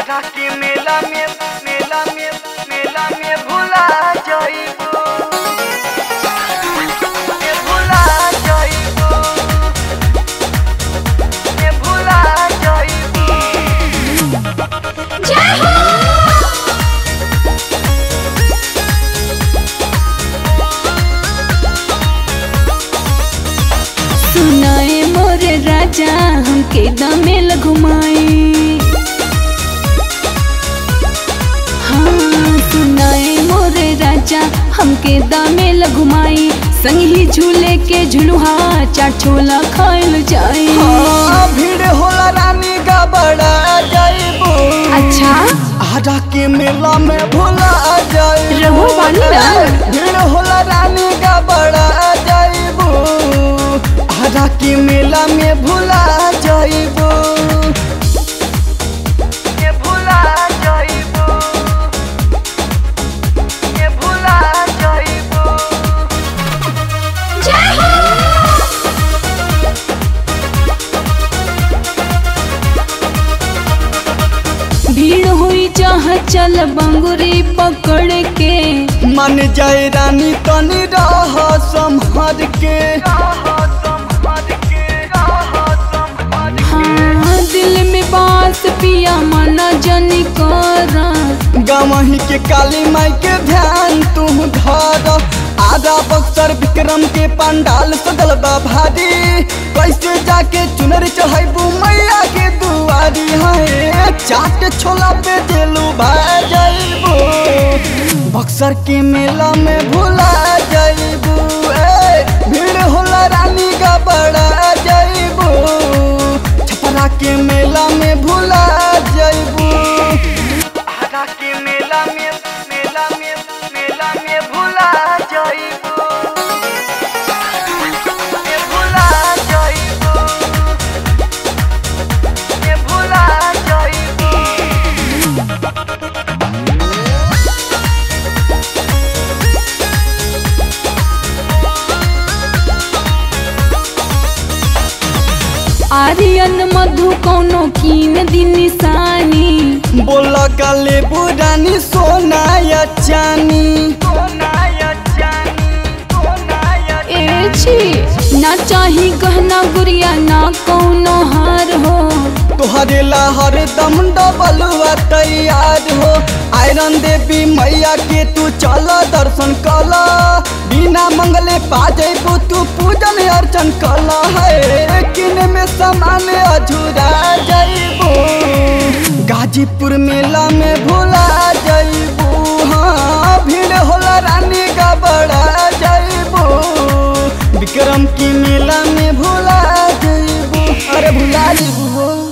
आधा के मेला में मेला में मेला में भुला जाइबो में भुला जाइबो में भुला जाइबो सुनाए मोरे राजा हमके दमेल घुमाए हाँ सुनाए मोरे राजा हमके दमेल घुमाई संग ही झूले के झुलुहा चाट छोला खाइल जाए हाँ, भीड़ होला रानी का बड़ा जाइबो अच्छा आधा के मेला में भुला जाइबो रहो बानी ना। भीड़ होला रानी का बड़ा जाइबो आधा के मेला में भुला जाइबो ये भुला जाइबो ये भुला जाइबो भीड़ हुई चाह चल बंगुरी पकड़ के मन जाए रानी तनी रह संभर के हाँ दिल में बास पिया मना जनी करा गवही के काली माई के ध्यान तू धर आधा बक्सर विक्रम के पंडाल सजल बा भारी कैसे जाके चुनर चढ़ाइबू मैया के दुआरी है चाट छोला पे दिलू भाई जाइबू बक्सर के मेला में भुला जाइबू ए भीड़ होला रानी का बड़ा जाइबू छपरा के मेला में भुला जाइबू आधा के मेला में मेला में मेला में भुला जाइबू में भुला जाइबू में भुला जाइबू आर्यन मधु कोनो कीन दी निशानी बोला गले बुरानी सोना या चानी सोना या चानी सोना या ए छी ना चाही गहना गुड़िया ना कोनो हार हो तोहरे ला हरदम डबलुआ तैयार हो आयरन देवी मैया के तू चल दर्शन कल बिना मंगले पा जैबू तू पूजन अर्चन कल है किन में सामान अधूरा जैबू गाजीपुर मेला में भुला जैबू हाँ भीड़ होला रानी का बड़ा जैबू विक्रम की मेला में भुला जैबू अरे भुला जैबू